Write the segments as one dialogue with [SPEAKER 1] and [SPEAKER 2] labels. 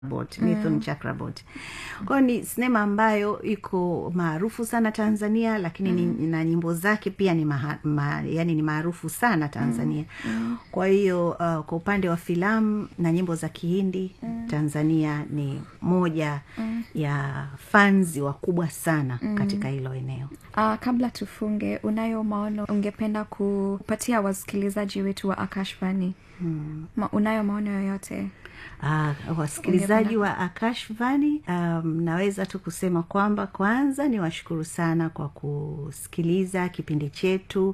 [SPEAKER 1] Chakraborty, Mithun Chakraborty. Kwa hiyo ni sinema ambayo iko maarufu sana Tanzania, lakini ni, na nyimbo zake pia ni maha, ma, yani ni maarufu sana Tanzania. Kwa hiyo uh, kwa upande wa filamu na nyimbo za Kihindi Tanzania ni moja ya fanzi wakubwa sana katika hilo eneo.
[SPEAKER 2] Uh, kabla tufunge, unayo maono ungependa kupatia wasikilizaji wetu wa Akashvani? Ma, unayo maono yoyote?
[SPEAKER 1] Uh, wasikilizaji wa Akashvani, um, naweza tu kusema kwamba kwanza ni washukuru sana kwa kusikiliza kipindi chetu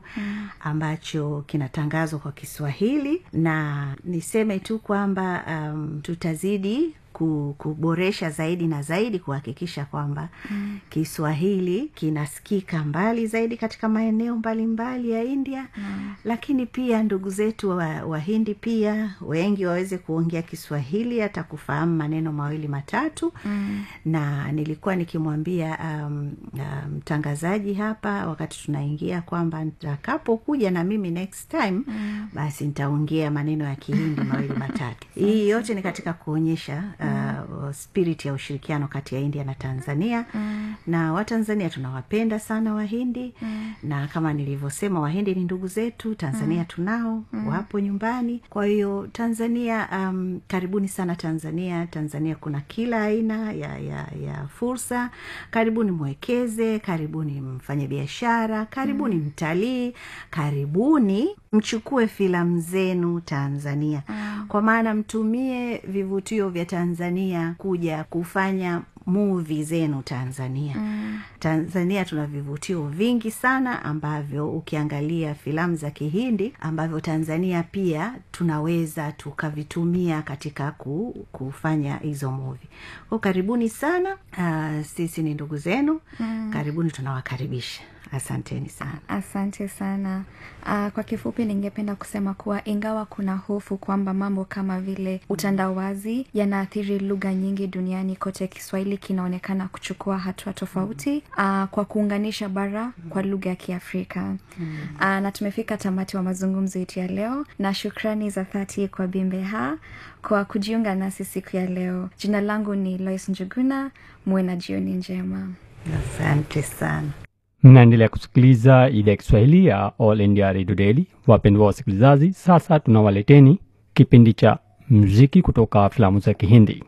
[SPEAKER 1] ambacho kinatangazwa kwa Kiswahili, na niseme tu kwamba um, tutazidi ku- kuboresha zaidi na zaidi kuhakikisha kwamba mm. Kiswahili kinasikika mbali zaidi katika maeneo mbalimbali ya India mm. Lakini pia ndugu zetu wa Wahindi pia wengi waweze kuongea Kiswahili hata kufahamu maneno mawili matatu mm. Na nilikuwa nikimwambia um, uh, mtangazaji hapa wakati tunaingia kwamba nitakapokuja na mimi next time mm. basi nitaongea maneno ya Kihindi mawili matatu. Hii yote ni katika kuonyesha uh, spirit ya ushirikiano kati ya India na Tanzania mm. na Watanzania tunawapenda sana Wahindi mm. na kama nilivyosema, Wahindi ni ndugu zetu, Tanzania tunao mm. wapo nyumbani. Kwa hiyo Tanzania, um, karibuni sana Tanzania. Tanzania kuna kila aina ya, ya, ya fursa. Karibuni mwekeze, karibuni mfanye biashara, karibuni mm. mtalii, karibuni mchukue filamu zenu Tanzania mm. kwa maana mtumie vivutio vya Tanzania kuja kufanya muvi zenu Tanzania. Mm. Tanzania tuna vivutio vingi sana ambavyo ukiangalia filamu za Kihindi ambavyo Tanzania pia tunaweza tukavitumia katika ku, kufanya hizo muvi. Kwa karibuni sana. Uh, sisi ni ndugu zenu. Mm. Karibuni, tunawakaribisha. Asanteni sana.
[SPEAKER 2] Asante sana. Uh, kwa kifupi, ningependa kusema kuwa ingawa kuna hofu kwamba mambo kama vile utandawazi yanaathiri lugha nyingi duniani kote, Kiswahili kinaonekana kuchukua hatua tofauti uh, kwa kuunganisha bara kwa lugha ya Kiafrika. Uh, na tumefika tamati wa mazungumzo yetu ya leo, na shukrani za dhati kwa Bimbeha kwa kujiunga nasi siku ya leo. Jina langu ni Lois Njuguna. Muwe na jioni njema.
[SPEAKER 1] Asante sana.
[SPEAKER 3] mnaendelea kusikiliza idhaa ya kiswahili ya all india radio daily wapendwa wasikilizaji sasa tunawaleteni kipindi cha muziki kutoka filamu za kihindi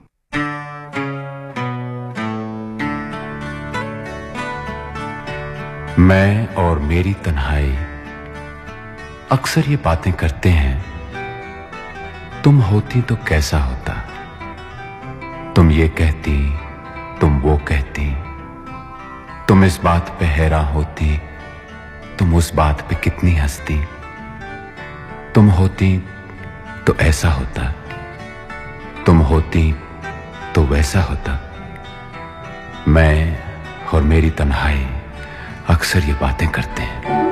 [SPEAKER 4] मैं और मेरी तन्हाई अक्सर ये बातें करते हैं तुम होती तो कैसा होता तुम ये कहती तुम वो कहती तुम इस बात पे हैरान होती तुम उस बात पे कितनी हंसती तुम होती तो ऐसा होता तुम होती तो वैसा होता मैं और मेरी तन्हाई अक्सर ये बातें करते हैं